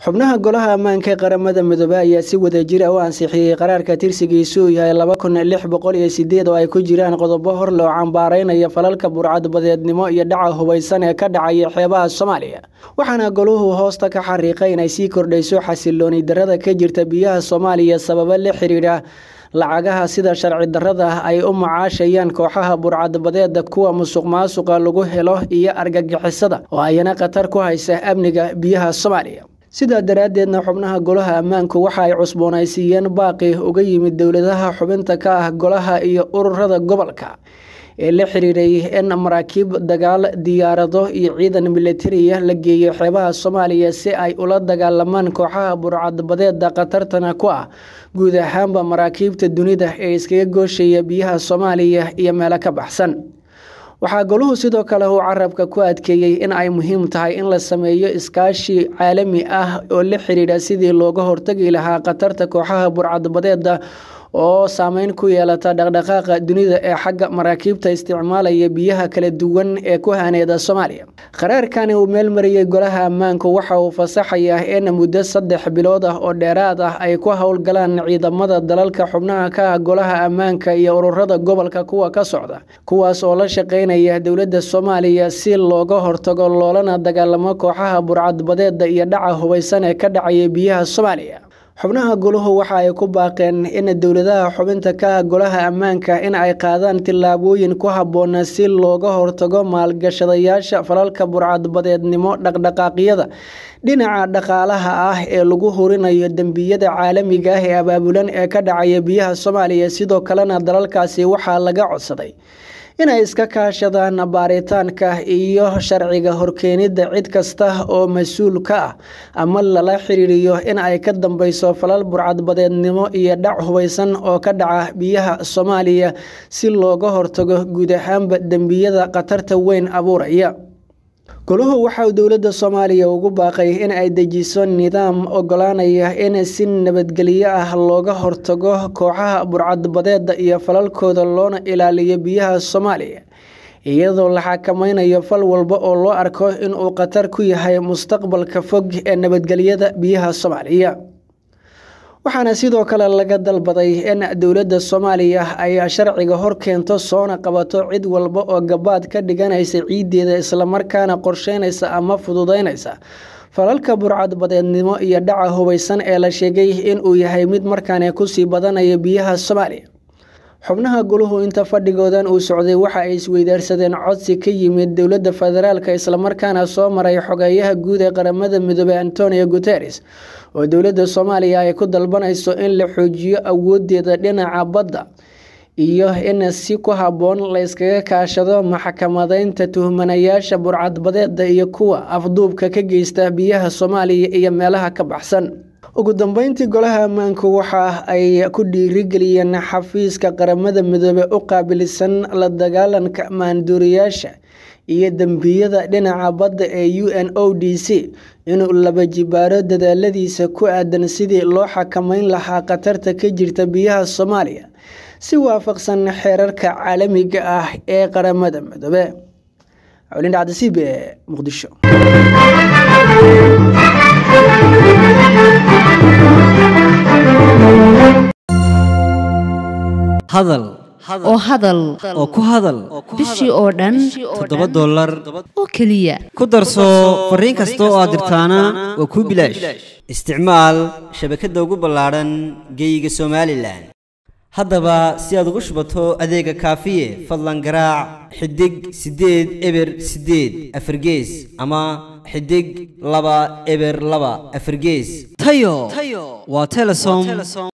xubnaha golaha ammaanka ee qaramada midoobe ayaa si wadajir ah u ansixiyey qaraarka tirsigiisu uu yahay laba kun lix boqol iyo sideed oo ay ku jiraan qodobo hor loo cambaaraynaya falalka burcadbadeednimo iyo dhaca hubaysan ee ka dhacaya xeebaha soomaaliya waxaana goluhu hoosta ka xariiqay inay sii kordhayso xasilooni darada ka jirta biyaha soomaaliya sababo la xiriira lacagaha sida sharci darada ah ay u macaashayaan kooxaha burcadbadeeda kuwa musuq maasuqa lagu helo iyo argagixisada oo ayana khatar ku haysa amniga biyaha soomaaliya sidaa daraaddeedna xubnaha golaha ammaanku waxa ay cusboonaysiiyeen baaqi uga yimid dowladaha xubinta ka ah golaha iyo ururada gobolka ee la xiriiray in maraakiib dagaal diyaarado iyo ciidan militariya la geeyo xeebaha soomaaliya si ay ula dagaalamaan kooxaha burcadbadeeda khatartana ku ah guud ahaanba maraakiibta dunida ee iskaga gooshaya biyaha soomaaliya iyo meelo ka baxsan waxaa goluhu sidoo kale uu carabka ku adkeeyey in ay muhiim tahay in la sameeyo iskaashi caalami ah oo la xiriira sidii looga hortagi lahaa khatarta kooxaha burcadbadeeda oo saameyn ku yeelata dhaqdhaqaaqa dunida ee xagga maraakiibta isticmaalaya biyaha kala duwan ee ku haneeda soomaaliya qaraarkani uu meel mariyey golaha ammaanku waxa uu fasaxayaa in muddo saddex bilood ah oo dheeraad ah ay ku howlgalaan ciidamada dalalka xubnaha ka ah golaha ammaanka iyo ururada gobolka kuwa ka socda kuwaas oo la shaqeynaya dowladda soomaaliya si looga hortago loolana dagaalamo kooxaha burcadbadeeda iyo dhaca hubaysan ee ka dhacaya biyaha soomaaliya xubnaha goluhu waxa ay ku baaqeen in dowladaha xubinta ka ah golaha ammaanka in ay qaadaan tillaabooyin ku habboona si looga hortago maalgashadayaasha falalka burcadbadeednimo dhaqdhaqaaqyada dhinaca dhaqaalaha ah ee lagu hurinayo dembiyada caalamiga ah ee abaabulan ee ka dhacaya biyaha soomaaliya sidoo kalena dalalkaasi waxaa laga codsaday inay iska kaashadaan baaritaanka iyo sharciga horkeenida cid kasta oo mas-uul ka ah ama lala xiriiriyo in ay ka dambeyso falal burcadbadeednimo iyo dhac hubaysan oo ka dhaca biyaha soomaaliya si looga hortago guud ahaanba dembiyada khatarta weyn abuuraya goluhu waxauu dowladda soomaaliya ugu baaqay in ay dejiso nidaam ogolaanaya in si nabadgelyo ah looga hortago kooxaha burcadbadeeda iyo falalkooda loona ilaaliyo biyaha soomaaliya iyadoo la xakameynayo fal walba oo loo arko inuu khatar ku yahay mustaqbalka fog ee nabadgelyada biyaha soomaaliya waxaana sidoo kale laga dalbaday in dowladda soomaaliya ay sharciga hor keento soona qabato cid walba oo gabaad ka dhiganaysa ciiddeeda islamarkaana qorsheynaysa ama fududeynaysa falalka burcadbadeednimo iyo dhaca hubaysan ee la sheegay inuu yahay mid markaane kusii badanaya biyaha soomaaliya xubnaha goluhu inta fadhigoodan uu socday waxa ay isweydaarsadeen codsi ka yimid dowladda federaalk islamarkaana soo maray xogeeyaha guud ee qaramada midoobey antonio guteres oo dowladda soomaaliya ay ku dalbanayso in la xoojiyo awoodeeda dhinaca badda iyo in si ku habboon la yskaga kaashado maxkamadeynta tuhmanayaasha burcadbadeeda iyo kuwa afduubka ka geysta biyaha soomaaliya iyo meelaha ka baxsan ugu dambeyntii golaha ammaanku waxa ay ku dhiirigeliyeen xafiiska qaramada midoobe u qaabilsan la dagaalanka maanduuriyaasha iyo dembiyada dhinaca badda ee u n o d c inuu laba jibaaro dadaaladiisa ku aadan sidii loo xakameyn lahaa khatarta ka jirta biyaha soomaaliya si waafaqsan xeerarka caalamiga ah ee qaramada midoobe cawlindhacdasiib ee muqdisho hadal oo hadal oo ku hadal bishii oo dhan toddoba dollar oo keliya ku darso fariin kasta oo aad dirtaana waa kuu bilaash isticmaal shabakadda ugu ballaadhan geeyiga somalilan haddaba si aad ugu shubato adeega kaafiye fadlan garaac xidig siddeed eber siddeed afargees ama xidig laba eber laba afargees tayo waa telesom